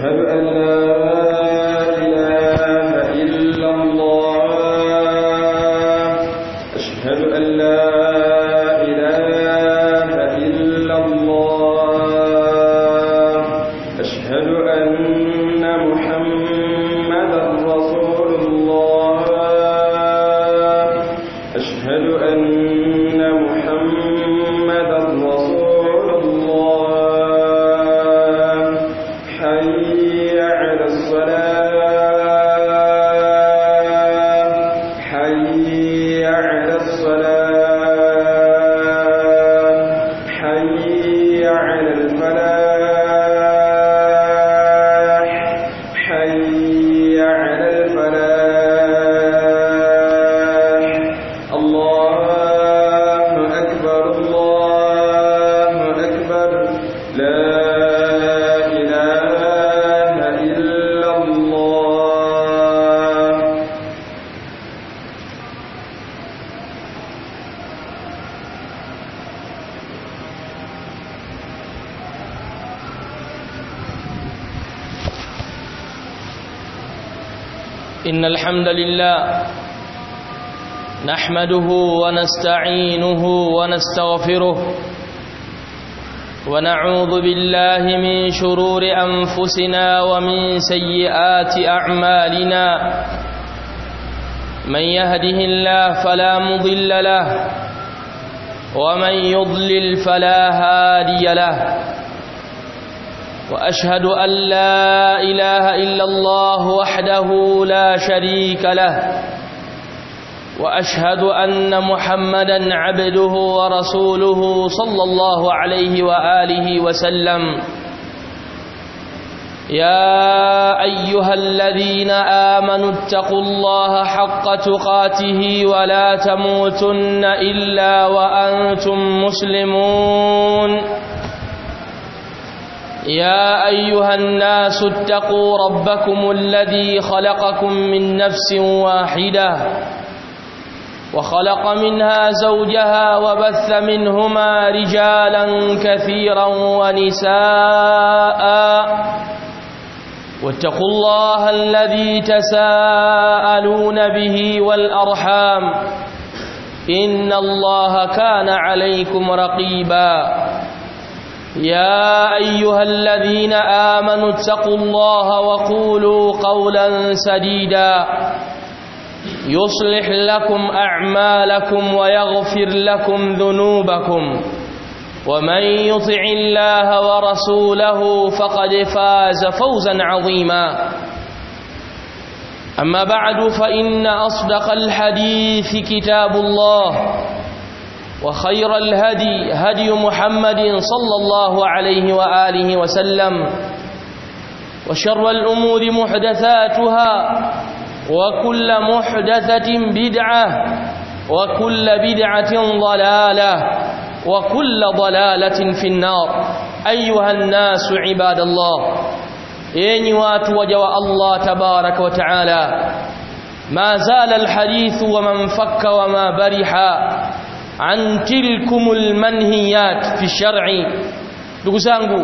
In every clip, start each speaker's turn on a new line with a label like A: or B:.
A: أشهد أن لا إله إلا الله أشهد أن لا إله إلا الله أشهد أن محمدا رسول الله أشهد أن محمدا رسول الله حي على الصلاة حي على الصلاة حي على الفلاح حي على الفلاح الله أكبر الله أكبر لا إله إلا الله
B: إن الحمد لله نحمده ونستعينه ونستغفره ونعوذ بالله من شرور أنفسنا ومن سيئات أعمالنا من يهده الله فلا مضل له ومن يضلل فلا هادي له واشهد ان لا اله الا الله وحده لا شريك له واشهد ان محمدا عبده ورسوله صلى الله عليه واله وسلم يا ايها الذين امنوا اتقوا الله حق تقاته ولا تموتن الا وانتم مسلمون يا ايها الناس اتقوا ربكم الذي خلقكم من نفس واحده وخلق منها زوجها وبث منهما رجالا كثيرا ونساء واتقوا الله الذي تساءلون به والارحام ان الله كان عليكم رقيبا يا ايها الذين امنوا اتقوا الله وقولوا قولا سديدا يصلح لكم اعمالكم ويغفر لكم ذنوبكم ومن يطع الله ورسوله فقد فاز فوزا عظيما اما بعد فان اصدق الحديث كتاب الله وخير الهدي هدي محمد صلى الله عليه واله وسلم وشر الامور محدثاتها وكل محدثه بدعه وكل بدعه ضلاله وكل ضلاله في النار ايها الناس عباد الله enyi watu waja wa Allah tabarak wa taala ma zala alhadith wa man fakka wa ma bariha an tilkumul manhiyat fi shar'i ndugu zangu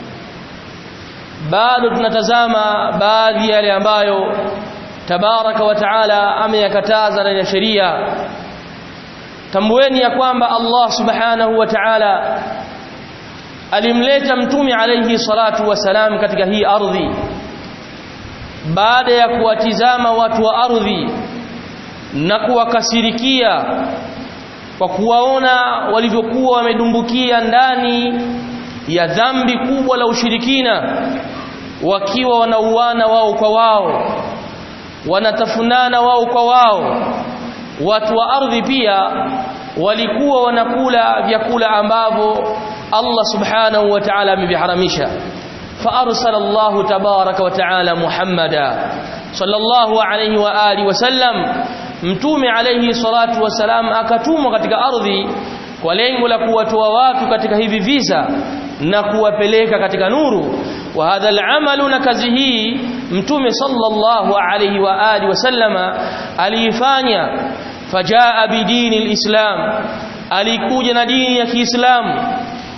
B: bado tunatazama baadhi yale ambayo tabaraka wa taala ameyakataza ndani ya sheria tambueni ya kwamba Allah subhanahu wa ta'ala alimleta mtume alayhi salatu wasalam katika hii ardhi baada ya kuwatizama watu wa ardhi na kuwakasirikia kwa kuwaona walivyokuwa wamedumbukia ndani ya dhambi kubwa la ushirikina wakiwa wanauana wao kwa wao wanatafunana wao kwa wao watu wa ardhi pia walikuwa wanakula vyakula ambavyo Allah subhanahu wa ta'ala ameviharamisha فارسل الله تبارك وتعالى محمدا صلى الله عليه واله وسلم mtume alayhi salatu wasalam akatumwa katika ardhi kwa lengo la kuwatoa watu katika hivi visa na kuwapeleka katika nuru wa hadha al'amalu na kazi hii mtume sallallahu alayhi wa alihi wasallama aliifanya fajaa bidini alislam alikuja na dini ya Kiislamu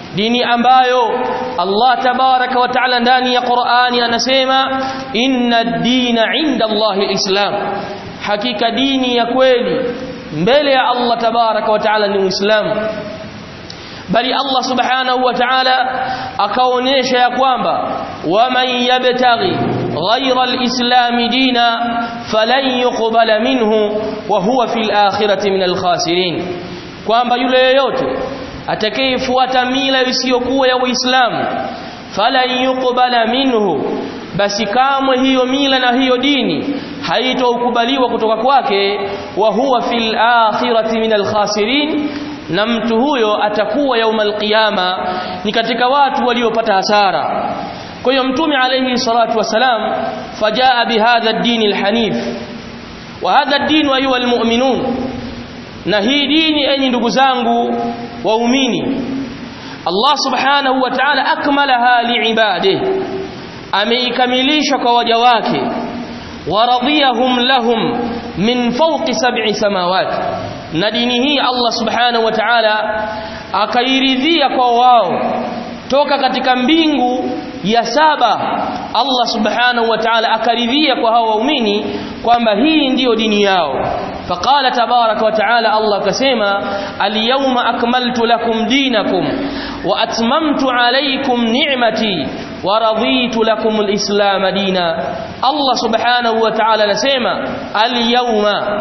B: dini ambayo Allah tabaraka wa taala ndani ya Qur'ani anasema inna ad-dina 'inda Allah al-islam hakika dini ya kweli mbele ya Allah tabaraka wa taala ni Uislamu bali Allah subhanahu wa ta'ala akaonyesha ya kwamba waman yabtaghi ghayra al-islam dina falan yuqbala minhu wa huwa fil akhirati min al-khasirin kwamba yule yeyote atakayefuata mila isiyokuwa ya Uislamu falan yuqbala minhu basi kamwe hiyo mila na hiyo dini haitokubaliwa kutoka kwake wa huwa fil akhirati min al-khasirin na mtu huyo atakuwa yaumal qiyama ni katika watu waliopata hasara kwa hiyo mtume alayhi salatu wasalam fajaa bihadha ad-din al-hanif wa hadha ad-din ayuha al-mu'minun na hii dini enyi ndugu zangu waumini Allah subhanahu wa ta'ala akmalaha liibadihi ameikamilisha kwa waja wake waradiyahum lahum min fawqi sab'i samawati na dini hii Allah subhanahu wa ta'ala akairidhia kwa wao toka katika mbingu ya saba Allah subhanahu wa ta'ala akaridhia kwa hao waumini kwamba hii ndiyo dini yao faqala tabaraka wa ta'ala Allah akasema al-yawma akmaltu lakum dinakum wa atmamtu alaykum ni'mati wa raditu lakum al-islam dina Allah subhanahu wa ta'ala anasema al-yawma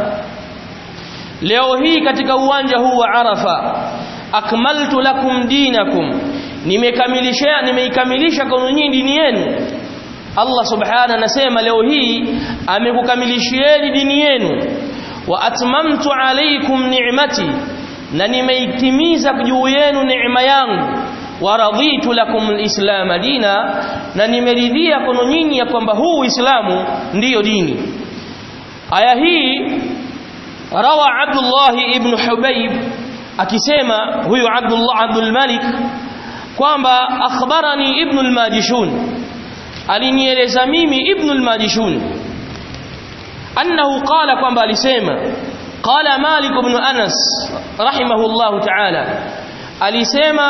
B: leo hii katika uwanja huu wa Arafa akmaltu lakum dinakum nimekamilisha nimeikamilisha kwa nyinyi dini yenu Allah subhanahu anasema leo hii amekukamilishieni dini yenu wa atmamtu alaykum ni'mati na nimeitimiza juu yenu neema yangu wa raditu lakum alislam dina na nimeridhia kwa nyinyi ya kwamba huu Uislamu ndiyo dini aya hii روى عبد الله ابن حبيب akisema huyu Abdullah Abdul Malik kwamba akhbarani ibn al-Majishun alinieleza mimi ibn al-Majishun annahu qala kwamba alisema qala Malik ibn Anas rahimahullah ta'ala alisema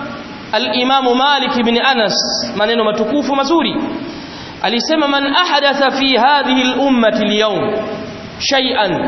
B: al-Imam Malik ibn Anas maneno matukufu mazuri alisema man ahadatha fi hadhihi al-ummati al-yawm shay'an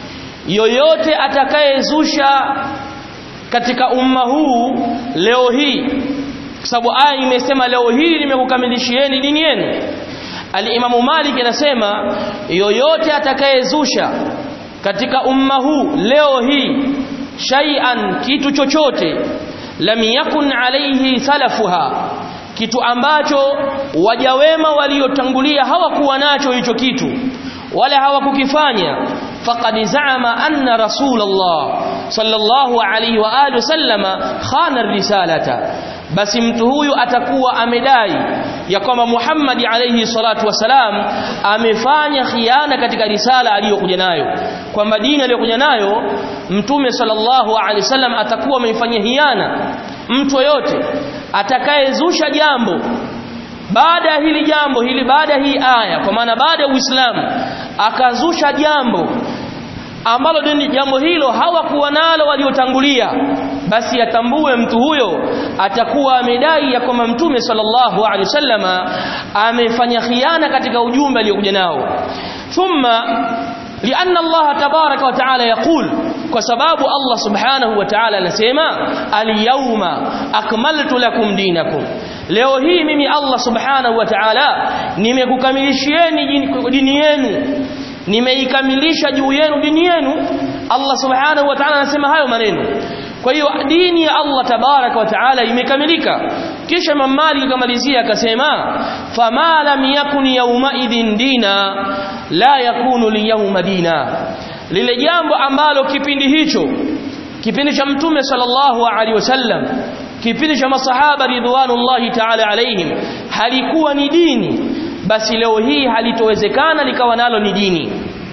B: yoyote atakayezusha katika umma huu leo hii kwa sababu aya imesema leo hii nimekukamilishieni dini yenu Al-Imamu Malik anasema yoyote atakayezusha katika umma huu leo hii shay'an kitu chochote lam yakun alayhi salafuha kitu ambacho wajawema waliotangulia hawakuwa nacho hicho kitu wala hawakukifanya faqad za'ama anna rasulullah sallallahu alayhi wa alihi wasallama khana risalata basi mtu huyu atakuwa amedai ya kwamba Muhammad alayhi salatu wasalam amefanya khiana katika risala aliyokuja nayo kwamba dini aliyokuja nayo mtume sallallahu alayhi wasallam atakuwa amefanyia hiana mtu yote atakayezusha jambo baada ya hili jambo hili baada hii aya kwa maana baada ya Uislamu akazusha jambo ambalo dini jambo hilo hawakuwa nalo waliotangulia basi atambue mtu huyo atakuwa amedai ya kwamba mtume sallallahu alaihi wasallama amefanya khiana katika ujumbe aliokuja nao thumma lianna Allah tabaraka wa taala yaqul kwa sababu Allah subhanahu wa ta'ala anasema al-yawma akmaltu lakum dinakum leo hii mimi Allah subhanahu wa ta'ala nimekukamilishieni dini yenu nimeikamilisha juu yenu dini yenu Allah subhanahu wa ta'ala anasema hayo maneno kwa hiyo dini ya Allah tabaraka wa taala imekamilika kisha Imam Malik akamalizia akasema fama lam yakun yawma idhin dina la yakunu liyawma dina lile jambo ambalo kipindi hicho kipindi cha mtume sallallahu alaihi wasallam kipindi cha masahaba ridwanullahi ta'ala alaihim halikuwa ni dini basi leo hii halitowezekana likawa nalo ni dini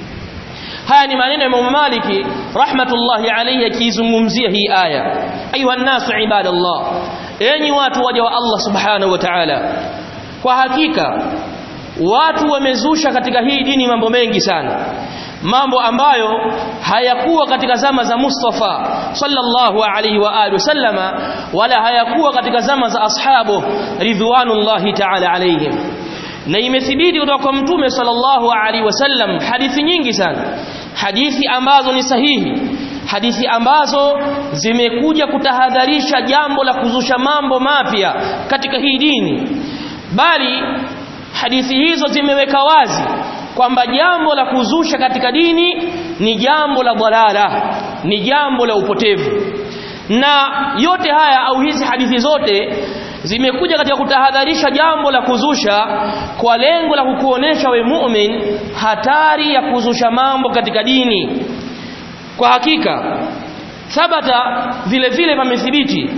B: haya ni maneno ya Imam Maliki rahmatullahi alayhi akizungumzia hii aya ayuha nasu ibadallah enyi watu waja wa Allah subhanahu wa ta'ala kwa hakika watu wamezusha katika hii dini mambo mengi sana mambo ambayo hayakuwa katika zama za Mustafa sallallahu alaihi wa alihi wasallama wala hayakuwa katika zama za ashabu ridwanullahi ta'ala alaihim na imethibiti kutoka kwa mtume sallallahu alaihi wasallam hadithi nyingi sana hadithi ambazo ni sahihi hadithi ambazo zimekuja kutahadharisha jambo la kuzusha mambo mapya katika hii dini bali hadithi hizo zimeweka wazi kwamba jambo la kuzusha katika dini ni jambo la dhalala ni jambo la upotevu na yote haya au hizi hadithi zote zimekuja katika kutahadharisha jambo la kuzusha kwa lengo la kukuonesha we mu'min hatari ya kuzusha mambo katika dini kwa hakika thabata vile vile pamethibiti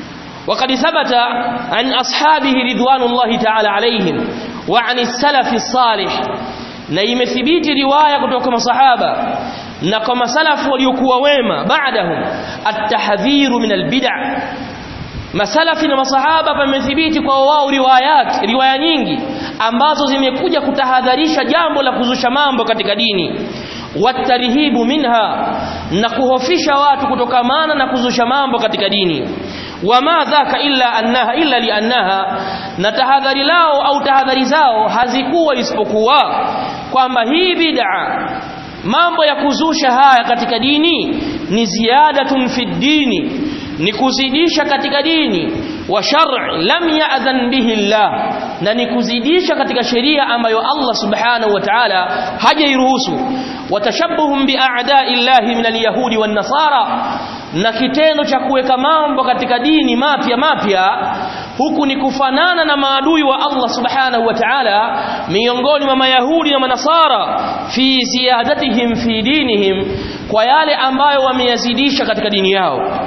B: وقد ثبت عن أصحابه رضوان الله تعالى عليهم وعن السلف الصالح na imethibiti riwaya kutoka kwa masahaba na kwa masalafu waliokuwa wema baadahum at-tahdhiru min al-bid'ah masalafi na masahaba pamethibiti kwa wao riwayat riwaya nyingi ambazo zimekuja kutahadharisha jambo la kuzusha mambo katika dini watarihibu minha na kuhofisha watu kutokamana na kuzusha mambo katika dini wama dhaka illa annaha illa liannaha na tahadhari lao au tahadhari zao hazikuwa isipokuwa kwamba hii bid'a mambo ya kuzusha haya katika dini ni ziyadatun fi dini ni kuzidisha katika dini wa shar'i lam ya'dhan bihi Allah na ni kuzidisha katika sheria ambayo Allah subhanahu wa ta'ala hajairuhusu watashabbuhum bi'a'da'i Allah min al-yahudi wan nasara na kitendo cha kuweka mambo katika dini mapya mapya huku ni kufanana na maadui wa Allah subhanahu wa ta'ala miongoni mwa mayahudi na manasara fi ziyadatihim fi dinihim kwa yale ambayo wameyazidisha katika dini yao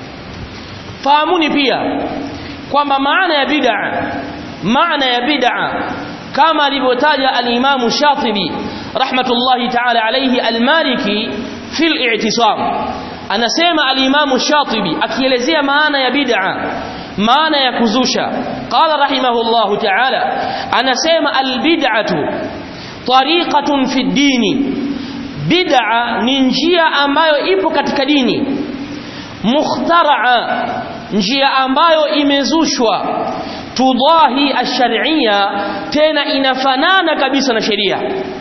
B: fahamuni pia kwamba maana ya bid'a maana ya bid'a kama alivyotaja al-Imam Shatibi rahmatullahi ta'ala alayhi al-Maliki fi al-i'tisam anasema al-Imam Shatibi akielezea maana ya bid'a maana ya kuzusha qala rahimahullahu ta'ala anasema al-bid'atu tariqatun fi ad-dini bid'a ni njia ambayo ipo katika dini mukhtaraa njia ambayo imezushwa tudahi ash-shar'iyya tena inafanana kabisa na sheria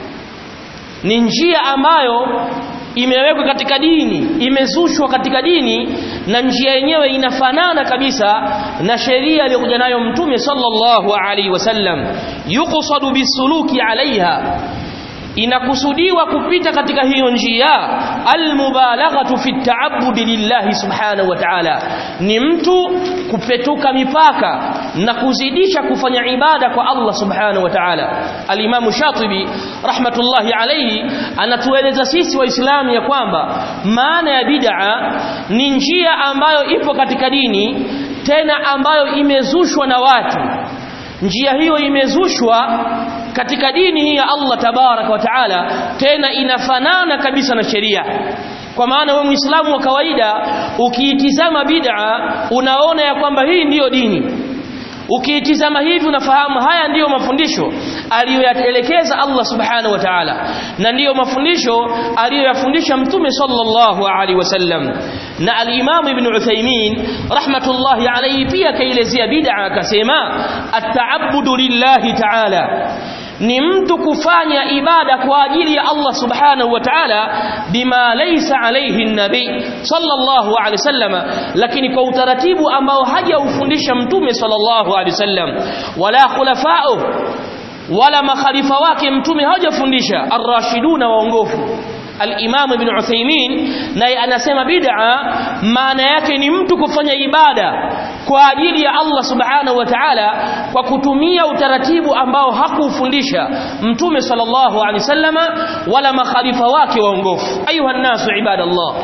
B: ni njia ambayo imewekwa katika dini imezushwa katika dini na njia yenyewe inafanana kabisa na sheria aliyokuja nayo mtume sallallahu alaihi wasallam yuqsadu bisuluki alaiha inakusudiwa kupita katika hiyo njia almubalaghatu fi ta'abbudi lillahi subhanahu wa ta'ala ni mtu kupetuka mipaka na kuzidisha kufanya ibada kwa Allah subhanahu wa ta'ala alimamu shatibi rahmatullahi alayhi anatueleza sisi waislamu ya kwamba maana ya bid'a ni njia ambayo ipo katika dini tena ambayo imezushwa na watu njia hiyo imezushwa katika dini hii ya Allah tabaraka wa taala tena inafanana kabisa na sheria kwa maana wewe muislamu wa kawaida ukiitizama bid'a unaona ya kwamba hii ndiyo dini ukiitizama hivi unafahamu haya ndiyo mafundisho aliyoyaelekeza Allah subhanahu wa ta'ala na ndiyo mafundisho aliyoyafundisha mtume sallallahu alaihi wasallam na al-Imam Ibn Uthaymeen rahmatullahi alayhi pia kaelezea bid'a akasema at-ta'abbudu lillahi ta'ala ni mtu kufanya ibada kwa ajili ya Allah subhanahu wa ta'ala bima laysa alayhi nabi sallallahu alayhi wasallam lakini kwa utaratibu ambao hajaufundisha mtume sallallahu alayhi wasallam wala khulafa'u wala makhalifa wake mtume hajafundisha ar-rashiduna waongofu al-Imam Ibn Uthaymeen naye anasema bid'a maana yake ni mtu kufanya ibada kwa ajili ya Allah Subhanahu wa Ta'ala kwa kutumia utaratibu ambao hakufundisha Mtume sallallahu alaihi wasallama wala makhalifa wake waongofu ayuha nasu ibadallah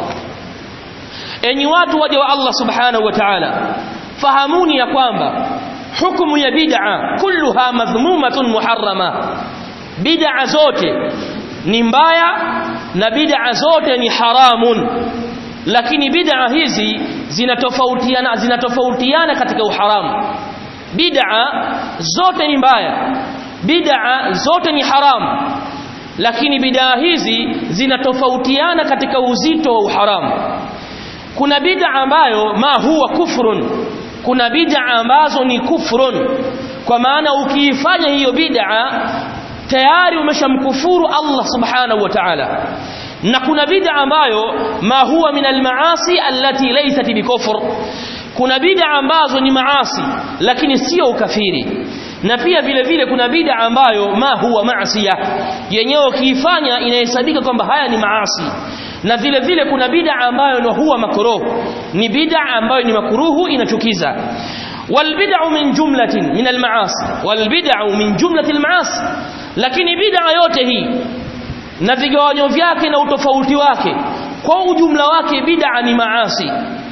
B: enyi watu waja wa Allah Subhanahu wa Ta'ala fahamuni ya kwamba hukumu ya bid'a kulluha madhmumatun muharrama bid'a zote ni mbaya na bid'a zote ni haramun lakini bid'a hizi zinatofautiana zinatofautiana katika uharamu bid'a zote ni mbaya bid'a zote ni haramu lakini bid'a hizi zinatofautiana katika uzito wa uharamu kuna bid'a ambayo ma huwa kufrun kuna bid'a ambazo ni kufrun kwa maana ukiifanya hiyo bid'a tayari umeshamkufuru Allah subhanahu wa ta'ala na kuna bid'a ambayo ma huwa min almaasi allati laysat bikufr kuna bid'a ambazo ni maasi lakini sio ukafiri na pia vile vile kuna bid'a ambayo ma huwa maasiya yenyewe ukiifanya inahesabika kwamba haya ni maasi na vile vile kuna bid'a ambayo ni huwa makruh ni bid'a ambayo ni makruhu inachukiza والبدع من جملة من المعاصي والبدع من جملة المعاصي lakini bid'a yote hii na vigawanyo vyake na utofauti wake kwa ujumla wake bid'a ni maasi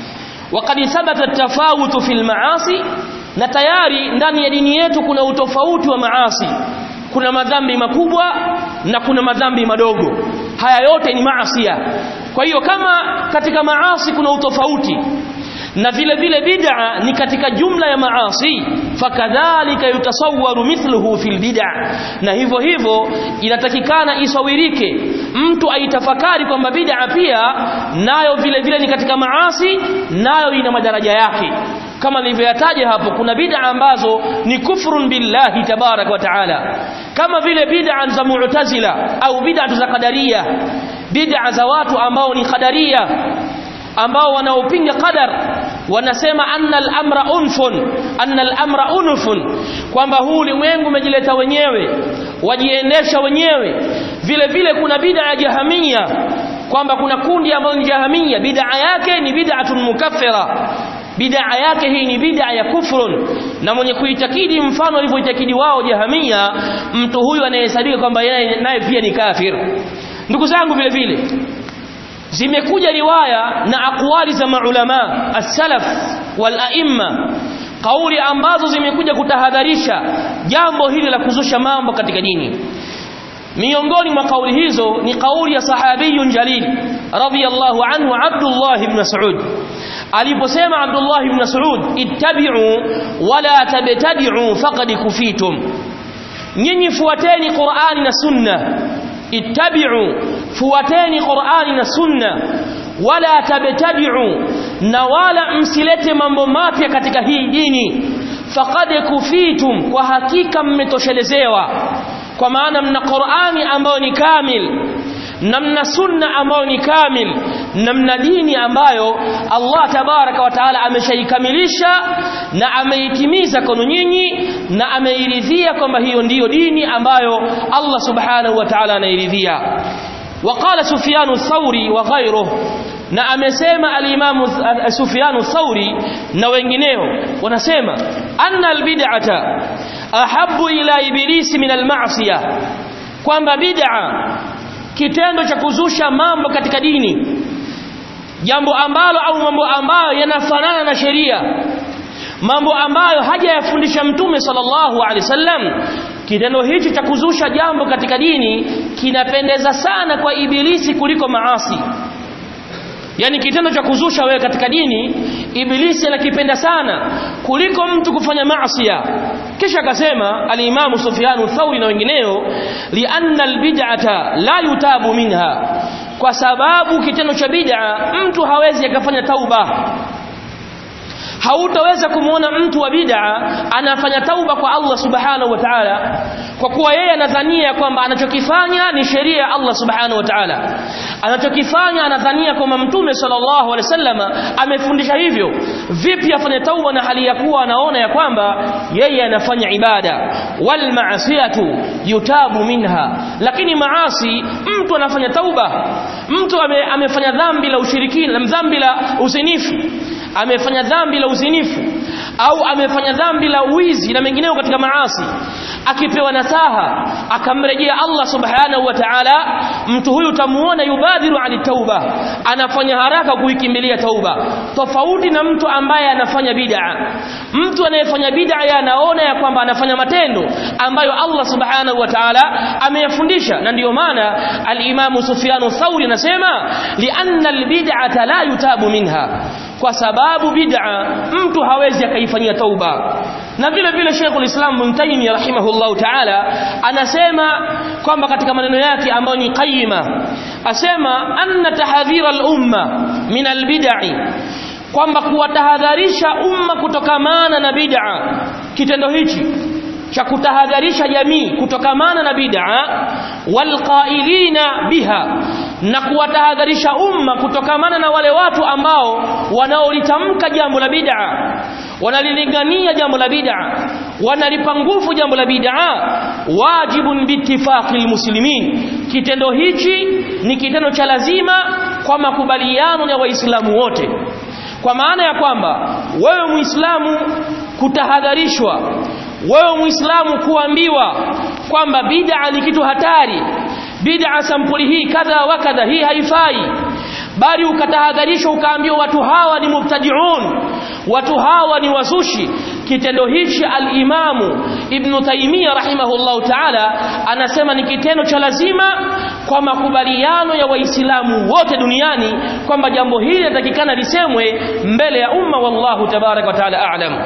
B: وقد ثبت التفاوت في المعاصي na tayari ndani ya dini yetu kuna utofauti wa maasi kuna madhambi makubwa na kuna madhambi madogo haya yote ni maasia kwa hiyo kama katika maasi kuna utofauti na vile vile bid'a ni katika jumla ya maasi fakadhalika yutasawwaru mithluhu fil bid'a na hivyo hivyo inatakikana isawirike mtu aitafakari kwamba bid'a pia nayo vile vile ni katika maasi nayo ina madaraja yake kama nilivyoyataja hapo kuna bid'a ambazo ni kufrun billahi tabarak wa taala kama vile bid'a za mu'tazila au bid'a za qadariya bid'a za watu ambao ni qadariya ambao wanaopinga qadar wanasema anna al-amra unfun anna al-amra unfun kwamba huu ulimwengu umejileta wenyewe wajiendesha wenyewe vile vile kuna bid'a ya jahamia kwamba kuna kundi ambalo ni jahamia bid'a yake ni bid'atun mukaffira bid'a yake hii ni bid'a ya kufrun na mwenye kuitakidi mfano alivyoitakidi wao jahamia mtu huyu anayehesabika kwamba yeye naye pia ni kafir ndugu zangu vile vile zimekuja riwaya na akwali za maulama as-salaf wal a'imma kauli ambazo zimekuja kutahadharisha jambo hili la kuzusha mambo katika dini miongoni mwa kauli hizo ni kauli ya sahabiyun jalil radiyallahu anhu Abdullah ibn Mas'ud aliposema Abdullah ibn Mas'ud ittabi'u wala tabtadi'u faqad kufitum nyinyi fuateni Qur'ani na Sunna ittabi'u fuateni Qur'ani na Sunna wala tabtadi'u na wala msilete mambo mapya katika hii dini faqad kufitum kwa hakika mmetoshelezewa kwa maana mna Qur'ani ambayo ni kamil na mna sunna ambayo ni kamil na mna dini ambayo Allah tabaraka wa taala ameshaikamilisha na ameitimiza kwenu nyinyi na ameiridhia kwamba hiyo ndiyo dini ambayo Allah subhanahu wa ta'ala anairidhia وقال سفيان الثوري وغيره na amesema al-Imam Sufyan al-Thawri na wengineo wanasema anna al-bid'ata ahabbu ila ibilisi min al-ma'siyah kwamba bid'a kitendo cha kuzusha mambo katika dini jambo ambalo au mambo ambayo yanafanana na sheria mambo ambayo hajayafundisha mtume sallallahu alaihi wasallam kitendo hichi cha kuzusha jambo katika dini kinapendeza sana kwa ibilisi kuliko maasi yani kitendo cha kuzusha wewe katika dini ibilisi anakipenda sana kuliko mtu kufanya maasiya kisha akasema al-Imam Sufyan Thauri na wengineo lianna al-bid'ata la yutabu minha kwa sababu kitendo cha bid'a mtu hawezi akafanya tauba hautaweza kumuona mtu wa bid'a anafanya tauba kwa Allah subhanahu wa ta'ala kwa kuwa yeye anadhania kwamba anachokifanya ni sheria ya Allah subhanahu wa ta'ala anachokifanya anadhania kwamba mtume sallallahu alaihi wasallama amefundisha hivyo vipi afanye tauba na hali ya kuwa anaona ya kwamba yeye anafanya ibada wal ma'siyatu yutabu minha lakini maasi mtu anafanya tauba mtu ame, amefanya dhambi la ushirikina dhambi la usinifu amefanya dhambi la uzinifu au amefanya dhambi la uwizi na mengineo katika maasi akipewa nasaha akamrejea Allah subhanahu wa ta'ala mtu huyu tamuona yubadhiru ani tauba anafanya haraka kuikimbilia tauba tofauti na mtu ambaye anafanya bid'a mtu anayefanya bid'a anaona ya kwamba anafanya matendo ambayo Allah subhanahu wa ta'ala ameyafundisha na ndiyo maana al-Imam Sufyan Thauri anasema lianna al-bid'ata la yutabu minha kwa sababu bid'a mtu hawezi akaifanyia tauba na vile vile Sheikhul Islam Ibn Taymiyyah rahimahullahu ta'ala anasema kwamba katika maneno yake ambayo ni qayyima asema anna tahdhira al-umma min al-bid'i kwamba kuwatahadharisha umma kutokamana na bid'a kitendo hichi cha kutahadharisha jamii kutokamana na bid'a walqailina biha na kuwatahadharisha umma kutokamana na wale watu ambao wanaolitamka jambo la bid'a wanalilingania jambo la bid'a wanalipa nguvu jambo la bid'a wajibun biittifaqil muslimin kitendo hichi ni kitendo cha lazima kwa makubaliano ya waislamu wote kwa maana ya kwamba wewe muislamu kutahadharishwa wewe muislamu kuambiwa kwamba bid'a ni kitu hatari bid'a sampuli hii kadha wa kadha hii haifai bali ukatahadharishwa ukaambiwa watu hawa ni mubtadi'un watu hawa ni wazushi kitendo hichi al-Imamu Ibn Taymiyyah rahimahullahu ta'ala anasema ni kitendo cha lazima kwa makubaliano ya waislamu wote duniani kwamba jambo hili linatakikana lisemwe mbele ya umma wallahu tabarak wa ta'ala a'lam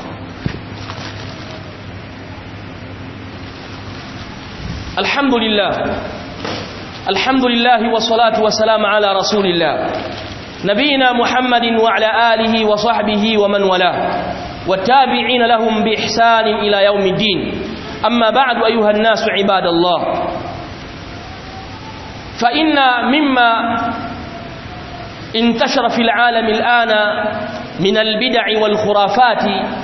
B: الحمد لله الحمد لله والصلاة والسلام على رسول الله نبينا محمد وعلى آله وصحبه ومن والاه والتابعين لهم بإحسان إلى يوم الدين أما بعد أيها الناس عباد الله فإن مما انتشر في العالم الآن من البدع والخرافات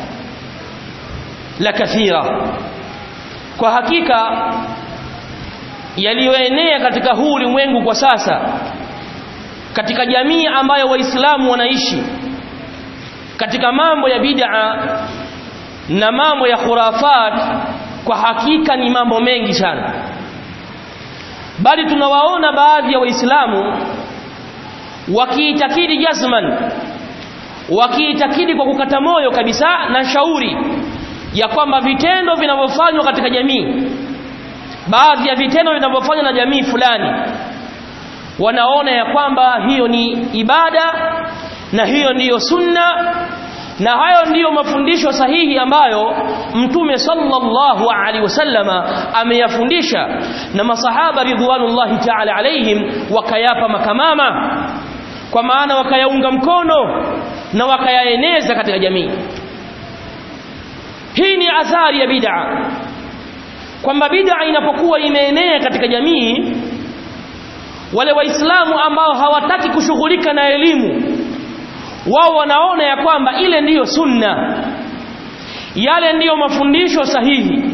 B: لكثيرة وحقيقة yaliyoenea katika huu ulimwengu kwa sasa katika jamii ambayo waislamu wanaishi katika mambo ya bid'a na mambo ya khurafat kwa hakika ni mambo mengi sana bali tunawaona baadhi ya waislamu wakiitakidi jazman wakiitakidi kwa kukata moyo kabisa na shauri ya kwamba vitendo vinavyofanywa katika jamii baadhi ya vitendo vinavyofanywa na jamii fulani wanaona ya kwamba hiyo ni ibada na hiyo ndiyo sunna na hayo ndiyo mafundisho sahihi ambayo mtume sallallahu alaihi wasallama ameyafundisha na masahaba ridwanullahi ta'ala alaihim wakayapa makamama kwa maana wakayaunga mkono na wakayaeneza katika jamii hii ni athari ya bid'a kwamba bid'a inapokuwa imeenea katika jamii wale waislamu ambao hawataki kushughulika na elimu wao wanaona ya kwamba ile ndiyo sunna yale ndiyo mafundisho sahihi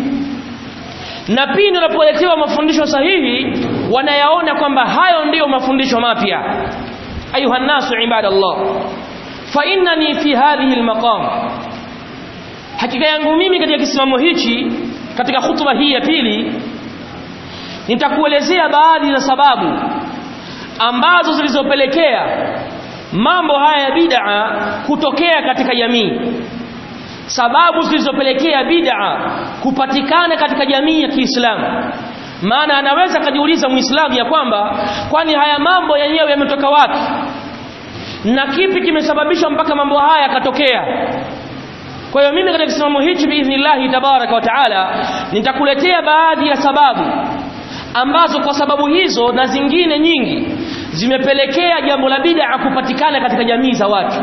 B: na pindi wanapoletewa mafundisho sahihi wanayaona kwamba hayo ndiyo mafundisho mapya ayuha nasu ibadallah fa innani fi hadhihi almaqam hakika yangu mimi katika kisimamo hichi katika hutuba hii ya pili nitakuelezea baadhi za sababu ambazo zilizopelekea mambo haya ya bid'a kutokea katika jamii sababu zilizopelekea bid'a kupatikana katika jamii ya Kiislamu maana anaweza kujiuliza muislamu ya kwamba kwani haya mambo yenyewe yametoka wapi na kipi kimesababisha mpaka mambo haya yakatokea kwa hiyo mimi katika kisimamo hichi biidhnillahi tabaraka wa taala nitakuletea baadhi ya sababu ambazo kwa sababu hizo na zingine nyingi zimepelekea jambo la bid'a kupatikana katika jamii za watu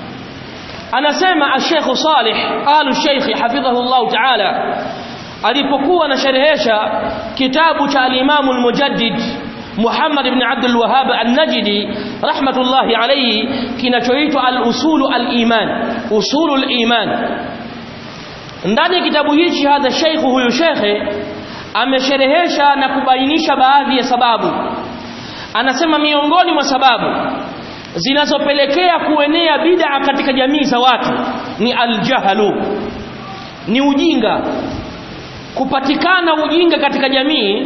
B: anasema Sheikh Salih alu Sheikh hafidhahullah ta'ala alipokuwa anasherehesha kitabu cha al-Imam al-Mujaddid Muhammad ibn Abdul Wahhab an-Najdi rahmatullahi alayhi kinachoitwa al-Usulu al-Iman Usulu al-Iman ndani ya kitabu hichi hadha Sheikh huyu Sheikh amesherehesha na kubainisha baadhi ya sababu anasema miongoni mwa sababu zinazopelekea kuenea bid'a katika jamii za watu ni aljahlu ni ujinga kupatikana ujinga katika jamii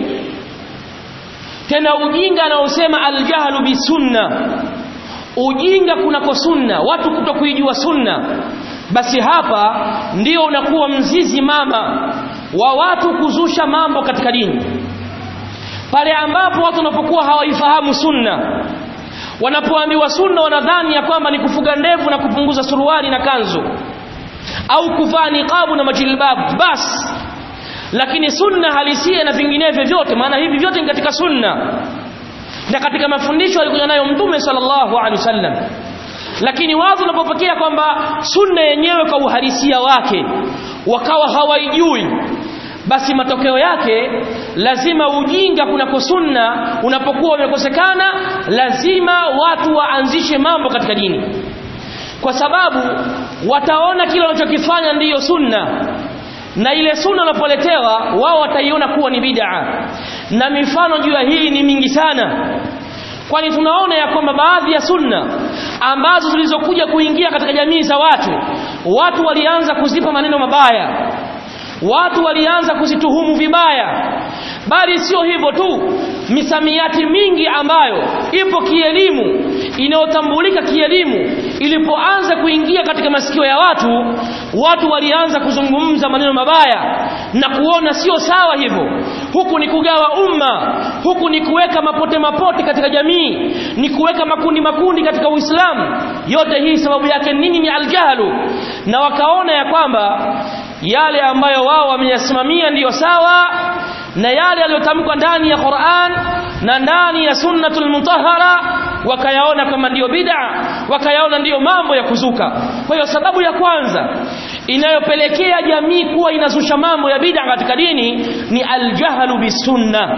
B: tena ujinga anaosema aljahlu bisunna ujinga kunako sunna watu kutokuijua sunna basi hapa ndio unakuwa mzizi mama wa watu kuzusha mambo katika dini pale ambapo watu wanapokuwa hawaifahamu sunna wanapoambiwa sunna wanadhani ya kwamba ni kufuga ndevu na kupunguza suruali na kanzu au kuvaa niqabu na majilbab basi lakini sunna halisia na vinginevyo vyote maana hivi vyote ni katika sunna na katika mafundisho alikuja nayo mtume sallallahu alaihi wasallam lakini watu wanapopokea kwamba sunna yenyewe kwa uhalisia wake wakawa hawaijui basi matokeo yake lazima ujinga kunako sunna unapokuwa umekosekana lazima watu waanzishe mambo katika dini kwa sababu wataona kile wanachokifanya ndiyo sunna na ile sunna wanapoletewa wao wataiona kuwa ni bid'a na mifano juu ya hii ni mingi sana kwani tunaona ya kwamba baadhi ya sunna ambazo zilizokuja kuingia katika jamii za watu watu walianza kuzipa maneno mabaya watu walianza kuzituhumu vibaya bali sio hivyo tu misamiati mingi ambayo ipo kielimu inayotambulika kielimu ilipoanza kuingia katika masikio ya watu watu walianza kuzungumza maneno mabaya na kuona sio sawa hivyo huku ni kugawa umma huku ni kuweka mapote mapote katika jamii ni kuweka makundi makundi katika Uislamu yote hii sababu yake nini ni aljahlu na wakaona ya kwamba yale ambayo wao wameyasimamia ndiyo sawa na yale yaliyotamkwa ndani ya Qur'an na ndani ya sunnatul mutahhara wakayaona kama ndiyo bid'a wakayaona ndiyo mambo ya kuzuka kwa hiyo sababu ya kwanza inayopelekea jamii kuwa inazusha mambo ya bid'a katika dini ni aljahlu bisunna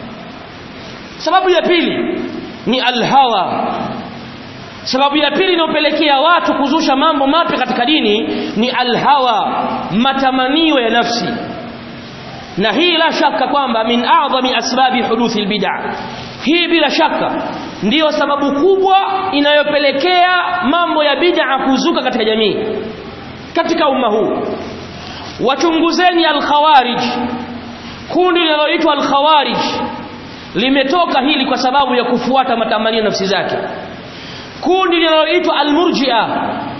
B: sababu ya pili ni alhawa sababu ya pili inayopelekea watu kuzusha mambo mapya katika dini ni alhawa matamanio ya nafsi na hii la shaka kwamba min a'zami asbabi huduthi albid'a hii bila shaka ndiyo sababu kubwa inayopelekea mambo ya bid'a kuzuka katika jamii katika umma huu wachunguzeni alkhawarij kundi linaloitwa alkhawarij limetoka hili kwa sababu ya kufuata matamanio nafsi zake kundi linaloitwa almurji'a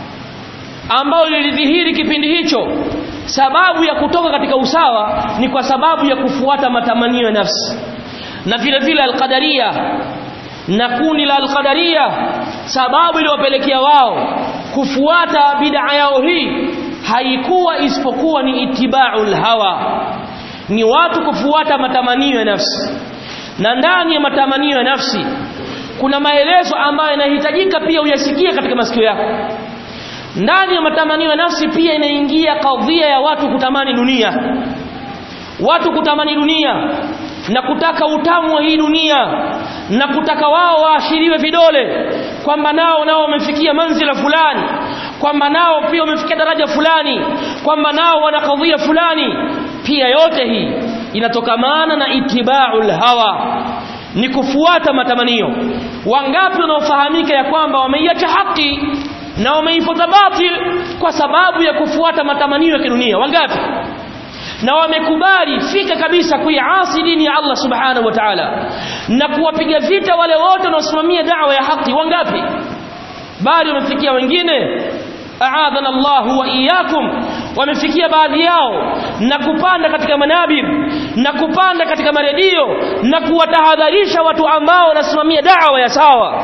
B: ambao lilidhihiri kipindi hicho sababu ya kutoka katika usawa ni kwa sababu ya kufuata matamanio ya nafsi na vile vile alqadaria na kundi la alqadaria sababu iliyopelekea wao kufuata bid'a yao hii haikuwa isipokuwa ni itiba'ul hawa ni watu kufuata matamanio ya nafsi na ndani ya matamanio ya nafsi kuna maelezo ambayo yanahitajika pia uyasikie katika masikio yako ndani ya matamanio ya nafsi pia inaingia kadhia ya watu kutamani dunia watu kutamani dunia na kutaka utamu wa hii dunia na kutaka wao waashiriwe vidole kwamba nao nao wamefikia manzila fulani kwamba nao pia wamefikia daraja fulani kwamba nao wana kadhia fulani pia yote hii inatokamana na itiba'ul hawa ni kufuata matamanio wangapi wanaofahamika ya kwamba wameiacha haki na wameifuata batil kwa sababu ya kufuata matamanio ya kidunia wangapi na wamekubali fika kabisa kuiasi dini ya Allah subhanahu wa ta'ala na kuwapiga vita wale wote wanaosimamia da'wa ya haki wangapi bali wamefikia wengine aadhana Allah wa iyyakum wamefikia baadhi yao na kupanda katika manabir na kupanda katika maredio na kuwatahadharisha watu ambao wanasimamia da'wa ya sawa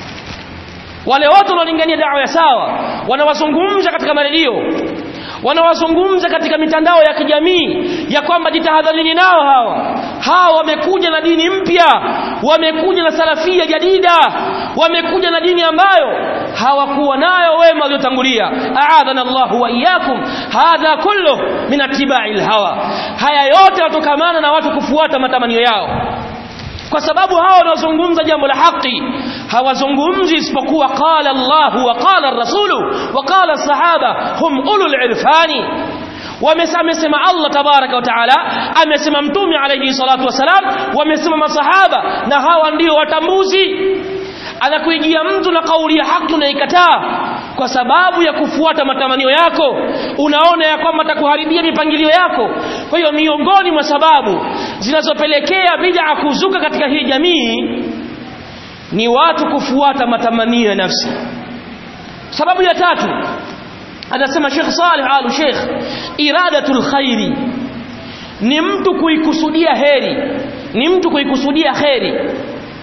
B: wale wote wanaolingania da'wa ya sawa wanawazungumza katika maredio wanawazungumza katika mitandao ya kijamii ya kwamba jitahadharini nao hawa hawa wamekuja na dini mpya wamekuja na salafia jadida wamekuja na dini ambayo hawakuwa nayo wema waliotangulia aadhana Allahu wa iyyakum hadha kullu min attiba'i alhawa haya yote yatokamana na watu kufuata matamanio yao kwa sababu hawa wanaozungumza jambo la haki hawazungumzi isipokuwa qala Allah wa qala ar-rasulu wa qala as-sahaba hum ulul irfani wamesema Allah tabaraka wa taala amesema mtume alayhi salatu wasalam wamesema masahaba na hawa ndio watambuzi anakuijia mtu na kauli ya haki unaikataa kwa sababu ya kufuata matamanio yako unaona ya kwamba atakuharibia mipangilio yako kwa hiyo miongoni mwa sababu zinazopelekea bid'a kuzuka katika hii jamii ni watu kufuata matamanio ya nafsi sababu ya tatu anasema Sheikh Saleh Al Sheikh iradatul khairi ni mtu kuikusudia heri ni mtu kuikusudia kheri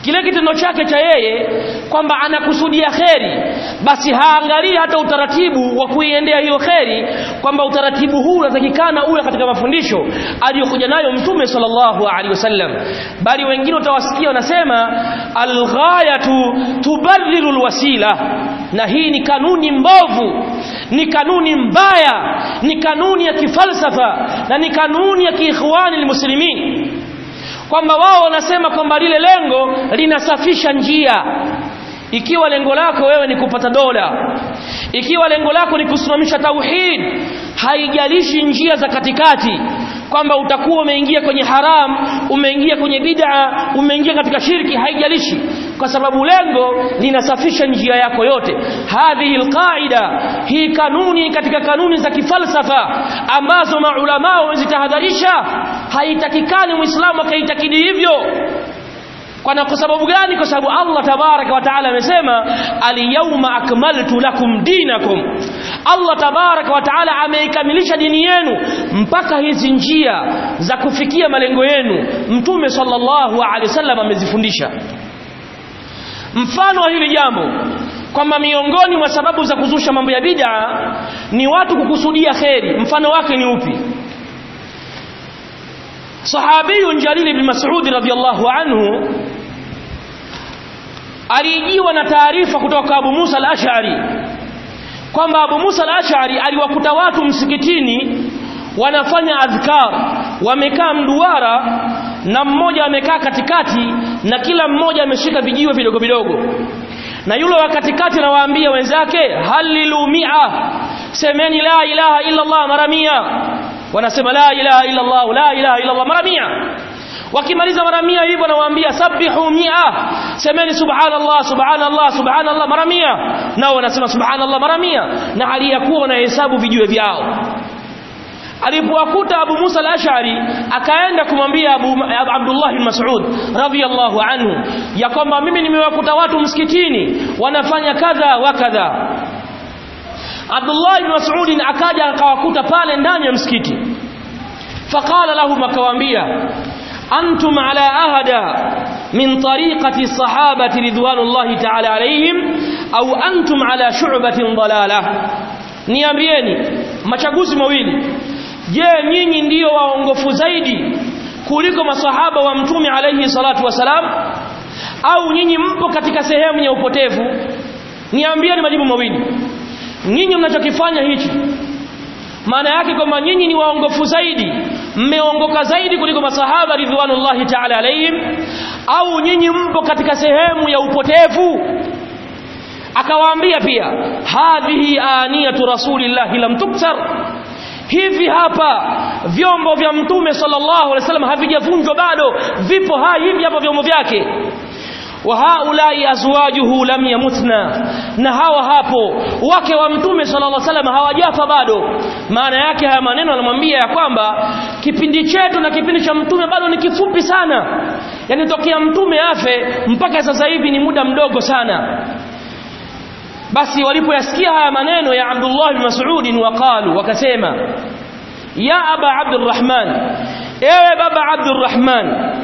B: kile kitendo chake cha yeye kwamba anakusudia kheri basi haangalii hata utaratibu wa kuiendea hiyo kheri kwamba utaratibu huu unatakikana uwe katika mafundisho aliyokuja nayo mtume sallallahu alaihi wasallam bali wengine utawasikia wanasema alghayatu tubadhilu alwasila na hii ni kanuni mbovu ni kanuni mbaya ni kanuni ya kifalsafa na ni kanuni ya kiikhwani almuslimin kwamba wao wanasema kwamba lile lengo linasafisha njia ikiwa lengo lako wewe ni kupata dola ikiwa lengo lako ni kusimamisha tauhid haijalishi njia za katikati kwamba utakuwa umeingia kwenye haram umeingia kwenye bid'a umeingia katika shirki haijalishi kwa sababu lengo linasafisha njia yako yote hadhihi alqaida hii kanuni katika kanuni za kifalsafa ambazo maulama wamezitahadharisha haitakikani muislamu akaitakidi hivyo kwa kwa sababu gani kwa sababu Allah tabaraka wa taala amesema alyawma akmaltu lakum dinakum Allah tabaraka wa taala ameikamilisha dini yenu mpaka hizi njia za kufikia malengo yenu mtume sallallahu alaihi wasallam amezifundisha mfano wa hili jambo kwamba miongoni mwa sababu za kuzusha mambo ya bid'a ni watu kukusudia kheri mfano wake ni upi sahabiyun jalil ibn mas'ud radhiyallahu anhu alijiwa na taarifa kutoka Abu Musa al-Ash'ari kwamba Abu Musa al-Ash'ari aliwakuta watu msikitini wanafanya adhkar wamekaa mduara na mmoja amekaa katikati na kila mmoja ameshika vijiwe vidogo vidogo na yule wa katikati anawaambia wenzake halilu mi'a semeni la ilaha illa Allah mara mia wanasema la ilaha illa Allah la ilaha illa Allah mara mia wakimaliza mara mia hivyo nawaambia sabihu mia semeni subhanallah subhanallah subhanallah mara mia nao wanasema subhanallah mara mia na hali ya kuwa wanahesabu vijiwe vyao alipowakuta Abu Musa al-Ash'ari akaenda kumwambia Abu Abdullah bin Mas'ud radhiyallahu anhu ya kwamba mimi nimewakuta watu msikitini wanafanya kadha wa kadha Abdullah bin Mas'ud akaja akawakuta pale ndani ya msikiti faqala lahum akawaambia antum ala ahada min tariqati sahabati ridwanullahi ta'ala alayhim au antum ala shu'batin dalalah niambieni machaguzi mawili je nyinyi ndiyo waongofu zaidi kuliko masahaba wa mtume alayhi salatu wasalam au nyinyi mpo katika sehemu ya upotevu niambieni majibu mawili nyinyi mnachokifanya hichi maana yake kwamba nyinyi ni waongofu zaidi mmeongoka zaidi kuliko masahaba ridwanullahi ta'ala alayhim au nyinyi mpo katika sehemu ya upotevu akawaambia pia hadhihi aniyatu rasulillahi lam tuktar hivi hapa vyombo vya mtume sallallahu alaihi wasallam havijavunjwa bado vipo hai hivi hapa vyombo vyake wa haulai azwajuhu lam yamutna na hawa hapo wake wa mtume sallallahu alaihi wasallam hawajafa bado maana yake haya maneno anamwambia ya kwamba kipindi chetu na kipindi cha mtume bado ni kifupi sana yani tokea mtume afe mpaka sasa hivi ni muda mdogo sana basi walipoyasikia haya maneno ya Abdullah bin Mas'ud waqalu wakasema ya aba Abdurrahman ewe baba Abdurrahman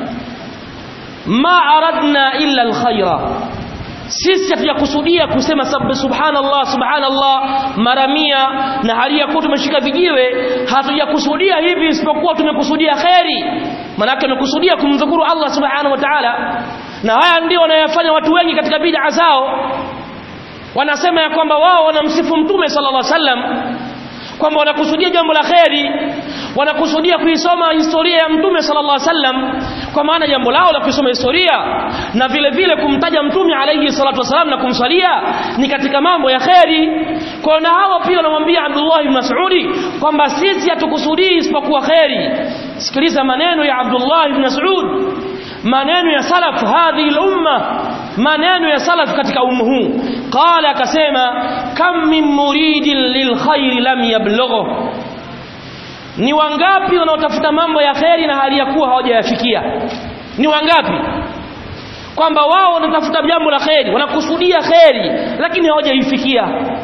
B: ma aradna illa alkhaira sisi hatujakusudia kusema subhanallah subhanallah mara mia na hali ya kuwa tumeshika vijiwe hatujakusudia hivi isipokuwa tumekusudia kheri manake tumekusudia kumdhukuru Allah subhanahu wa ta'ala na haya ndio wanayofanya watu wengi katika bid'a zao wanasema ya kwamba wao wanamsifu mtume sallallahu alaihi wasallam kwamba wanakusudia jambo la kheri wanakusudia kuisoma historia ya mtume sallallahu alaihi wasallam kwa maana jambo lao la kusoma historia na vile vile kumtaja mtume alayhi salatu wasallam na kumsalia ni katika mambo ya kheri kwa na hawa pia wanamwambia Abdullah ibn Mas'udi kwamba sisi hatukusudii isipokuwa kheri sikiliza maneno ya Abdullah ibn Mas'ud maneno ya salaf hadhihi al-umma maneno ya salaf katika umma huu qala akasema kam min muridin lilkhair lam yablughu ni wangapi wanaotafuta mambo ya kheri na hali ya kuwa hawajayafikia ni wangapi kwamba wao wanatafuta jambo la kheri wanakusudia kheri lakini hawajaifikia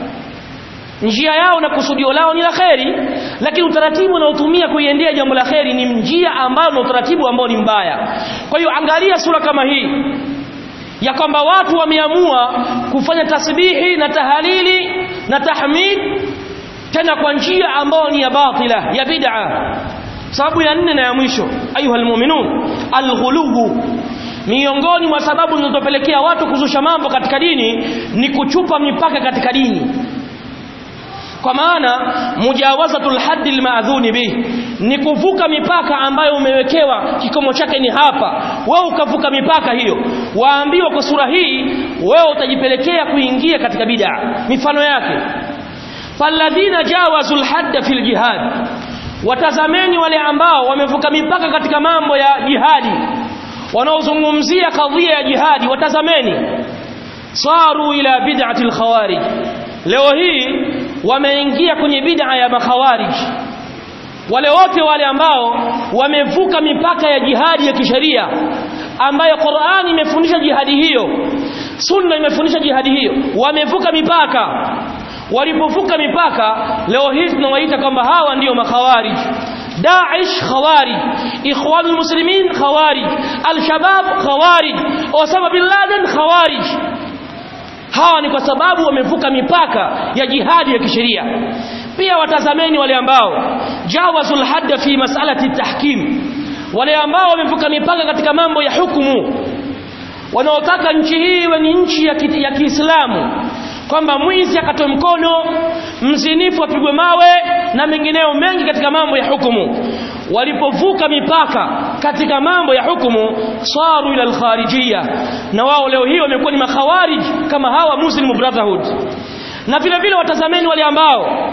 B: njia yao na kusudio lao ni la kheri lakini utaratibu unaotumia kuiendea jambo la kheri ni njia ambayo na utaratibu ambao ni mbaya kwa hiyo angalia sura kama hii ya kwamba watu wameamua kufanya tasbihi na tahalili na tahmid tena kwa njia ambayo ni ya batila ya bid'a sababu ya nne na ya mwisho ayuha almu'minun alghulubu miongoni mwa sababu zinazopelekea watu kuzusha mambo katika dini ni kuchupa mipaka katika dini kwa maana mujawazatul haddi almaadhuni bih ni kuvuka mipaka ambayo umewekewa kikomo chake ni hapa wewe ukavuka mipaka hiyo waambiwa kwa sura hii wewe utajipelekea kuingia katika bid'a mifano yake falladhina jawazul hadda fil jihad watazameni wale ambao wamevuka mipaka katika mambo ya jihadi wanaozungumzia kadhia ya jihadi watazameni saru ila bid'ati al-khawarij leo hii wameingia kwenye bid'a ya makhawarij wale wote wale ambao wamevuka mipaka ya jihadi ya kisheria ambayo Qur'ani imefundisha jihadi hiyo sunna imefundisha jihadi hiyo wamevuka mipaka walipovuka mipaka leo hii tunawaita kwamba hawa ndiyo makhawarij Daesh khawarij Ikhwan muslimin khawarij Al-Shabab khawarij Osama bin Laden khawarij hawa ni kwa sababu wamevuka mipaka ya jihadi ya kisheria pia watazameni wale ambao jawazul hadda fi mas'alati tahkim wale ambao wamevuka mipaka katika mambo ya hukumu wanaotaka nchi hii iwe ni nchi ya, ki, ya Kiislamu kwamba mwizi akatoe mkono mzinifu apigwe mawe na mengineyo mengi katika mambo ya hukumu walipovuka mipaka katika mambo ya hukumu saru ila alkharijia na wao leo hii wamekuwa ni makhawarij kama hawa muslim brotherhood na vile vile watazameni wale ambao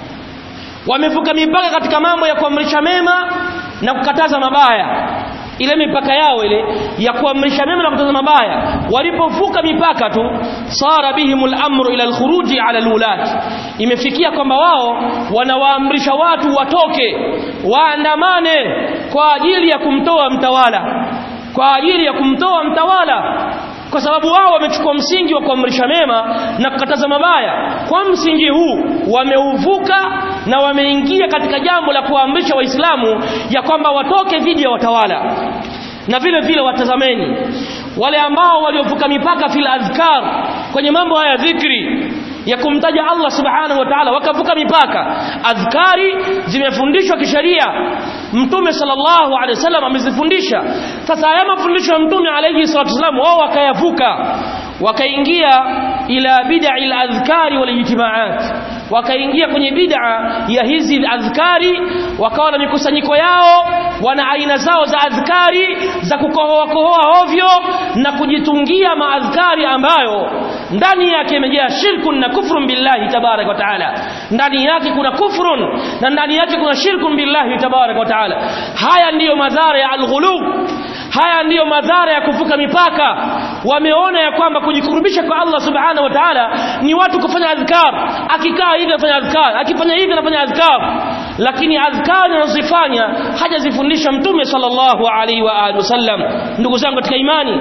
B: wamevuka mipaka katika mambo ya kuamrisha mema na kukataza mabaya ile mipaka yao ile ya kuamrisha mema na kukataza mabaya walipovuka mipaka tu sara bihimul amru ila alkhuruji ala alulat imefikia kwamba wao wanawaamrisha watu watoke waandamane kwa ajili ya kumtoa mtawala kwa ajili ya kumtoa mtawala kwa sababu wao wamechukua msingi wa kuamrisha mema na kukataza mabaya kwa msingi huu wameuvuka na wameingia katika jambo la kuamrisha waislamu ya kwamba watoke dhidi ya watawala na vile vile watazameni wale ambao waliovuka mipaka fil adhkar kwenye mambo haya dhikri ya kumtaja Allah subhanahu wa ta'ala wakavuka mipaka adhkari zimefundishwa kisheria mtume sallallahu alaihi wasallam amezifundisha sasa haya mafundisho ya mtume alayhi salatu wasallam wao wakayavuka wakaingia ila bid'a al-adhkari wal ijtima'at wakaingia kwenye bid'a ya hizi adhkari wakawa na mikusanyiko yao wana aina zao za adhkari za kukohoa kohoa ovyo na kujitungia maadhkari ambayo ndani yake imejaa shirkun na kufrun billahi tabarak wa taala ndani yake kuna kufrun na ndani yake kuna shirkun billahi tabarak wa taala haya ndiyo madhara ya alghulub haya ndiyo madhara ya kuvuka mipaka wameona ya kwamba kujikurubisha kwa Allah subhanahu wa ta'ala ni watu kufanya adhkar akikaa hivi anafanya adhkar akifanya hivi anafanya adhkar lakini adhkar anazifanya hajazifundisha mtume sallallahu alaihi wa alihi wasallam ndugu zangu katika imani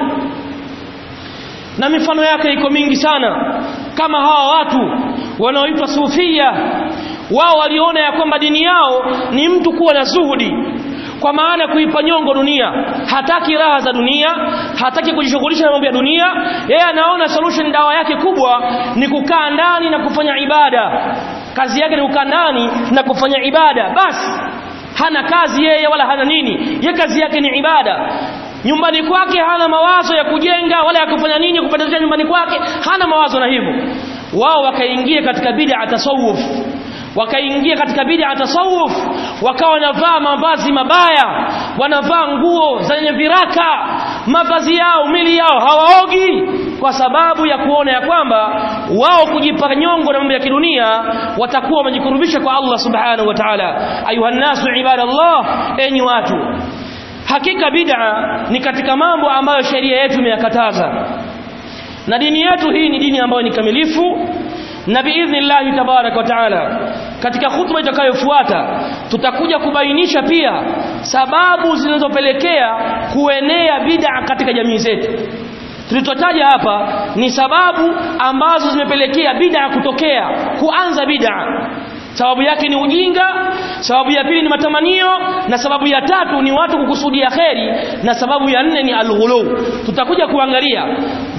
B: na mifano yake iko mingi sana kama hawa watu wanaoitwa sufia wao waliona ya kwamba dini yao ni mtu kuwa na zuhudi kwa maana kuipa nyongo dunia hataki raha za dunia hataki kujishughulisha na mambo ya dunia yeye anaona solution dawa yake kubwa ni kukaa ndani na kufanya ibada kazi yake ni kukaa ndani na kufanya ibada basi hana kazi yeye wala hana nini ye kazi yake ni ibada nyumbani kwake hana mawazo ya kujenga wala ya kufanya nini kupendezesha nyumbani kwake hana mawazo na hivyo wao wakaingia katika bid'a tasawuf wakaingia katika bid'a tasawuf wakawa wanavaa mavazi mabaya wanavaa nguo zenye viraka mavazi yao mili yao hawaogi kwa sababu ya kuona ya kwamba wao kujipa nyongo na mambo ya kidunia watakuwa wamejikurubisha kwa Allah subhanahu wa ta'ala ayuhan nasu ibadallah enyi watu hakika bid'a ni katika mambo ambayo sheria yetu imeyakataza na dini yetu hii ni dini ambayo ni kamilifu na biidhnillahi tabarak wa taala katika khutba itakayofuata tutakuja kubainisha pia sababu zinazopelekea kuenea bid'a katika jamii zetu tulizotaja hapa ni sababu ambazo zimepelekea bid'a kutokea kuanza bid'a sababu yake ni ujinga sababu ya pili ni matamanio na sababu ya tatu ni watu kukusudia kheri na sababu ya nne ni alghulu tutakuja kuangalia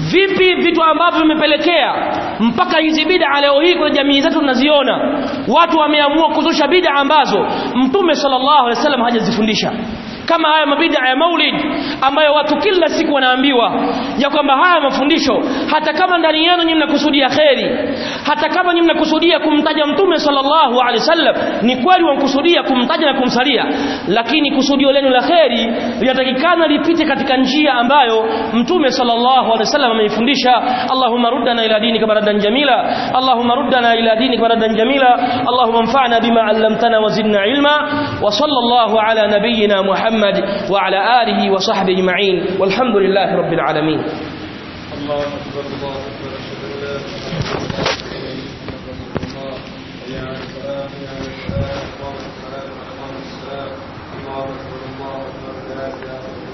B: vipi vitu ambavyo vimepelekea mpaka hizi bid'a leo hii kwenye jamii zetu tunaziona watu wameamua kuzusha bid'a ambazo mtume sallallahu alaihi wasallam hajazifundisha kama haya mabida ya maulid ambayo watu kila siku wanaambiwa ya kwamba haya mafundisho hata kama ndani yenu nyinyi mnakusudia kheri hata kama nyinyi mnakusudia kumtaja mtume sallallahu alaihi wasallam ni kweli wamkusudia kumtaja na kumsalia lakini kusudio lenu la kheri linatakikana lipite katika njia ambayo mtume sallallahu alaihi wasallam ameifundisha Allahumma ruddana ila dinika maradan jamila Allahumma ruddana ila dinika maradan jamila Allahumma anfa'na bima 'allamtana wa zidna ilma wa sallallahu ala nabiyyina Muhammad وعلى آله وصحبه معين والحمد لله رب العالمين
A: الله أكبر الله أكبر أشهد أن لا إله إلا الله حي على الصلاة حي على الفلاح قامت الصلاة أقام الصلاة الله أكبر الله أكبر لا إله إلا الله